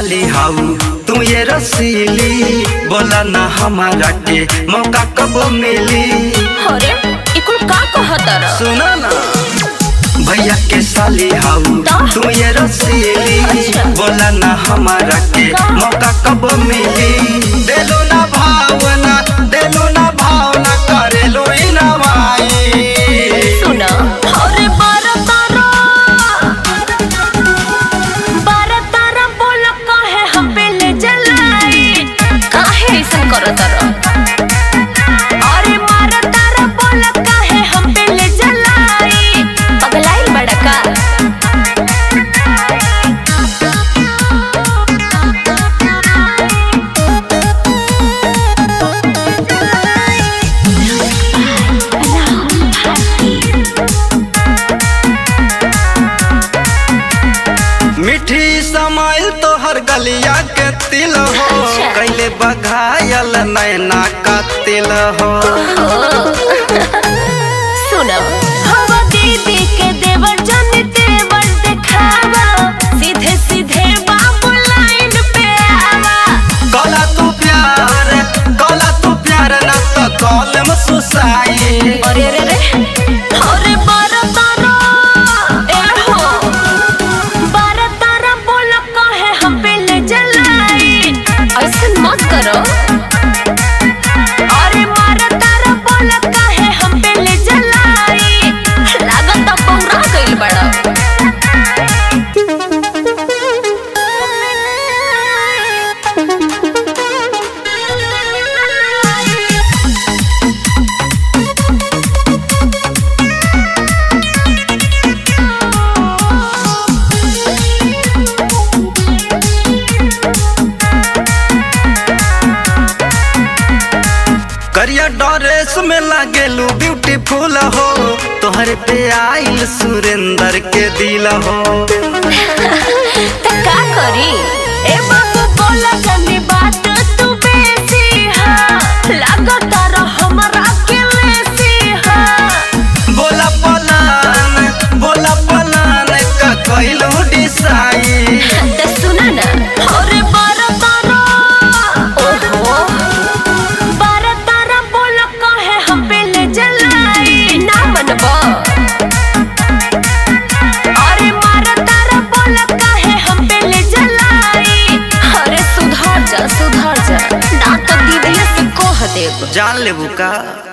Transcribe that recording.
साली हाउ तू ये रसीली बोला ना हमारा के मौका कब मिली अरे इकुल का कहतर सुना ना भैया के साली हाउ तो? तू ये रसीली अच्छा। बोला ना हमारा के का? मौका कब मिली देलो ना भावना देलो ना भावना करेलो इनवाई सुन अरे बारह तारा बारह तारा बोल काहे हम पे ले जलाई काहे ऐसा करतर अरे मारा तारा बोल काहे हम पे ले जलाई पगलाइल बड़का मीठी समाइल तो हर गलिया के तिल हो अच्छा। कैले बघायल नैना का तिल हो सुनो हवा दीदी के देवर जन तेवर दिखावा सीधे सीधे बाबू लाइन पे आवा कला तू प्यार कला तू प्यार ना तो कॉलम सुसाई अरे अरे रे अरे बारह तारा ए हो बारह तारा बोल काहे हम पे ले जलाई ऐसे मत करो अरे मारा तारा बोल काहे हम पे ले जलाई लागत अब बौरा गइल बड़ा करिया ड्रेस में लागेलू ब्यूटीफुल हो तोहरे पे आइल सुरेंद्र के दिल हो त का करी ए बाबू बोला जनी बात तू बेसी हा लागत र हमरा के लेसी हा बोला पलान बोला पलान का कैलू डिसाई त सुन न अरे बारह तारा ओहो बारह तारा बोल काहे हम पे ले जलाई ना मनबो अरे मारा तारा बोल काहे हम पे ले जलाई अरे सुधर जा सुधर जा ना तो दीदी से कह देब जान लेबू का